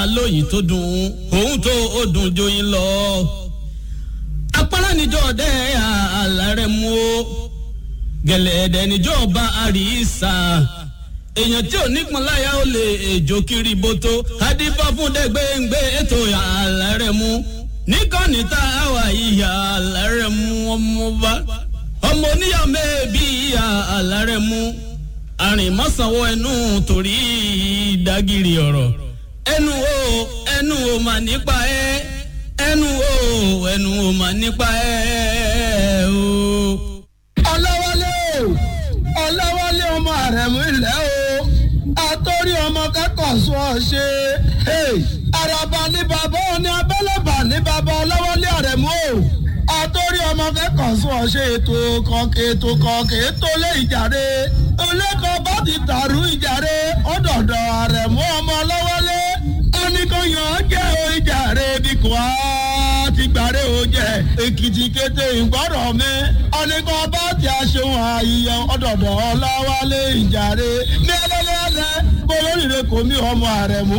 lóyìn tó dùn òun tó ó dùn joyin lọ. apárá níjọ́ ọ̀dẹ́ àlàrẹ̀ mú o gẹ̀lẹ́dẹ̀ níjọ́ ọba àríṣà èèyàn tí ò nípọn láyà ó lè èjò kiri bótó adífá fún dẹ́gbẹ́ngbẹ́ ètò àlàrẹ̀ mú níkànnì tá a wà ìyá àlàrẹ̀ mú ọmọ bá ọmọ oníyàwó mẹ́ẹ̀ẹ́bí ìyá àlàrẹ̀ mú arìnmọ́sánwó ẹnu torí ìdágìrì ọ̀rọ̀ ẹnu o ẹnu o mà nípa ẹ ẹnu o ẹnu o mà nípa ẹ o. ọlọ́wọ́lé o ọlọ́wọ́lé ọmọ àrẹ̀mú ilẹ̀ o àtọ́rí ọmọ kẹ́kọ̀ọ́ sọ ọ ṣe àràbà ní bàbá òní abẹ́lẹ́bà ní bàbá ọlọ́wọ́lé àrẹ̀mú o àtọ́rí ọmọ kẹ́kọ̀ọ́ sọ ọ ṣe ètò kọ̀ọ̀kẹ́ ètò kọ̀ọ̀kẹ́ ètò lé ìjàre olẹ́kọ̀ọ́ bá ti dàrú ìjàre ọ̀dọ̀dọ̀ àrẹ̀mú ọmọ ọlọ́wọ́lé oníkóyàn jẹ́ o ìjàre bí kò á ti gbàre o jẹ èkìtì kété ìgbọ́rọ̀ mi oníkó bá ti aṣeun àyíyẹ ọ̀dọ̀dọ̀ ọlọ́wọ́lé ìjàre ní ẹlẹ́lẹ́lẹ́ kó lóríire kò mí ọmọ àrẹ̀mú